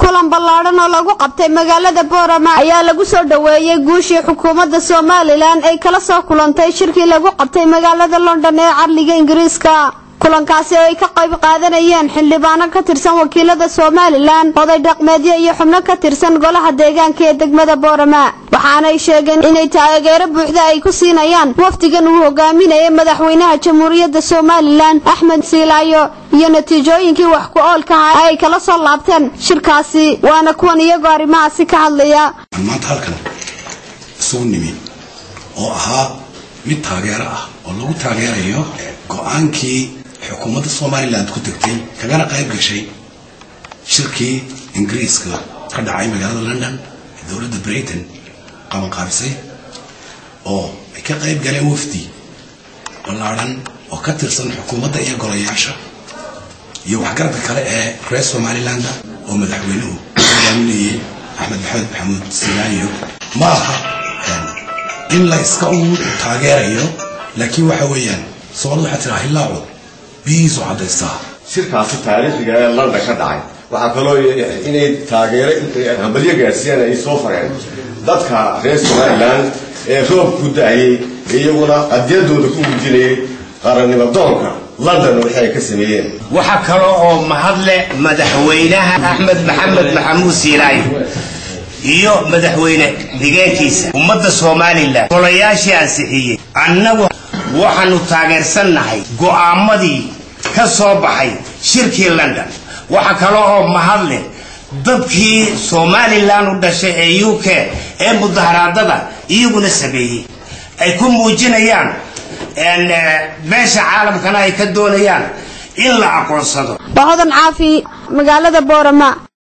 kulan ballaadhan oo lagu qabtay magaalada boorama ayaa lagu soo dhoweeyey guushii xukuumadda somalilan ay kala soo kulantay shirkii lagu qabtay magaalada london ee carliga ingiriiska kulankaasi oo ay ka qayb qaadanayeen xildhibaano ka tirsan wakiilada somalilan oday dhaqmeedyo iyo xubno ka tirsan golaha deegaanka ee degmada boorama waxaanay sheegeen inay taageero buuxda ay ku siinayaan wafdigan uu hogaaminayay madaxweynaha jamhuuriyadda somalilan axmed siilaayo iyo natiijooyinkii wax ku oolkaha ay kala soo laabteen shirkaasi waana kuwan iyagoo arrimahaasi ka hadlaya maanta halkan isugu nimi oo ahaa mid taageero ah oo lagu taageerayo go-aankii xukuumadda somalilan ku tegtay kagana qayb gashay shirkii ingiriiska ka dhacay magaalada london ee dowladda britain qabanqaabisay oo ay ka qayb galeen wafdi ballaadhan oo ka tirsan xukuumadda iyo golayaasha iyo waxgaradka kale ee reer somalilanda oo madaxweynuhu hogaaminayay axmed maxamed maxamuud silaayo ma aha in la iska u taageerayo laakiin waxa weeyaan soomaalida waxaa tiraa hillaacu biyihiisu caddaystaa shirkaasi taariikhiga ee london ka dhacay waxaa kaloo inay taageero hambalyo gaadhsiiyaan ay soo fareen dadka reer somalilan ee roob ku da-ayay iyaguna qadiyadooda ku muujinayay qarannimo doonka london wixii ay ka sameeyeen waxaa kale oo mahadle madaxweynaha axmed maxamed maxamuud siilaayo iyo madaxweyne degaankiisa ummadda somalilan golayaashii ansixiyey annagu waxaanu taageersannahay go'aamadii ka soo baxay shirkii london waxa kale oo mahadle dadkii somalilan u dhashay ee u k ee mudaharaadada iyaguna sameeyey ay ku muujinayaan meesha caalamkana ay ka doonayaan in la aqoonsado waa hodan caafi magaalada boorama